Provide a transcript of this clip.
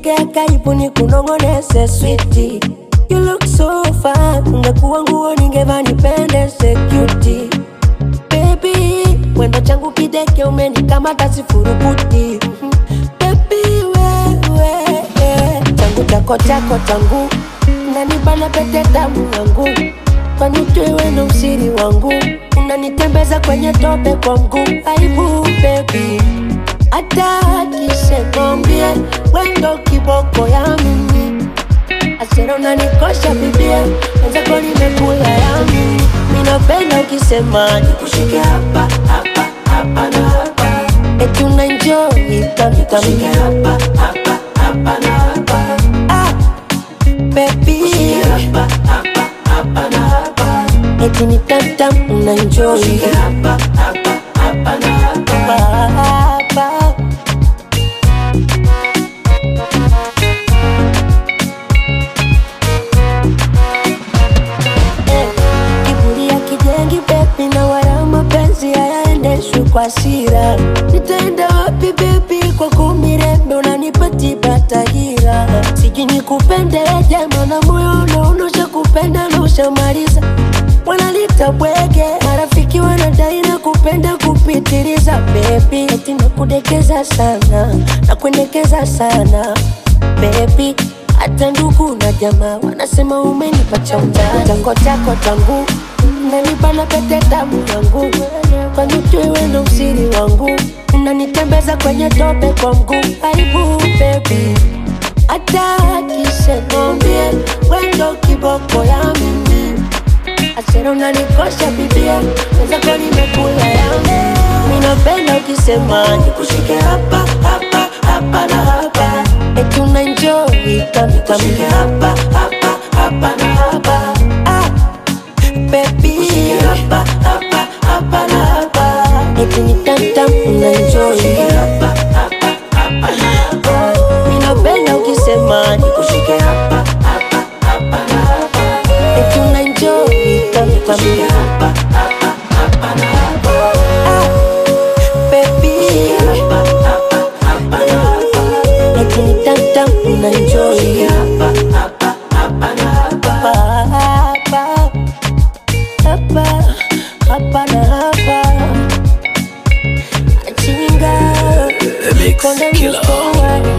sogea karibu ni kunongonese switi You look so fine, ungekuwa nguo ningevaa nipendeze cutie Baby, wendo changu kideke umenikamata sifurukuti Mhm. Baby, wewe changu chako chako changu unanibana pete damu yangu kwani ujue na usiri wangu unanitembeza kwenye tope kwa mguu aibu baby hata akisekombie wendo kiboko ya mimi asera unanikosha bibia wenzako nimekula yami minapenda ukisema nikushike hapa hapa hapa na hapa eti unaenjoy tamtamshike hapa hapa hapa na hapa ah, baby hapa hapa hapa na hapa eti ni tamtam unaenjoy hapa hapa hapa na hapa hapa Eh, kiburi ya kijengi bebi na wala mapenzi hayaendeshwi kwa sira nitaenda wapi bebi kwa kumirembe unanipatiba tahira siji nikupende jama na moyo unaonosha kupenda na ushamaliza wanalita bwege marafiki wanadai na kupenda kupitiliza bebi eti nakudekeza sana na kuendekeza sana bebi hata ndugu na jamaa wanasema umenipa cha undani chango chako changu nanibana pete damu yangu kwani tuiwe na usiri wangu unanitembeza kwenye tope kwa mguu aibu bebi hata akisekombie wendo kiboko ya mimi asera unanikosha bibia wenzako nimekula yangu minapenda ukisema nikushike hapa hapa hapa na hapa eti unaenjoy tamtamshike hapa hapa hapa na hapa ah, baby hapa hapa hapa na hapa eti ni tamtam unaenjoy hapa hapa hapa na hapa minapenda ukisema nikushike hapa hapa hapa na hapa eti unaenjoy tamtamshike hapa hapa hapa na hapa ah, baby hapa hapa hapa na hapa eti ni tamtam unaenjoy hapa hapa hapa na hapa hapa hapa hapa na hapa achinga The Mix konde Killer. mkoa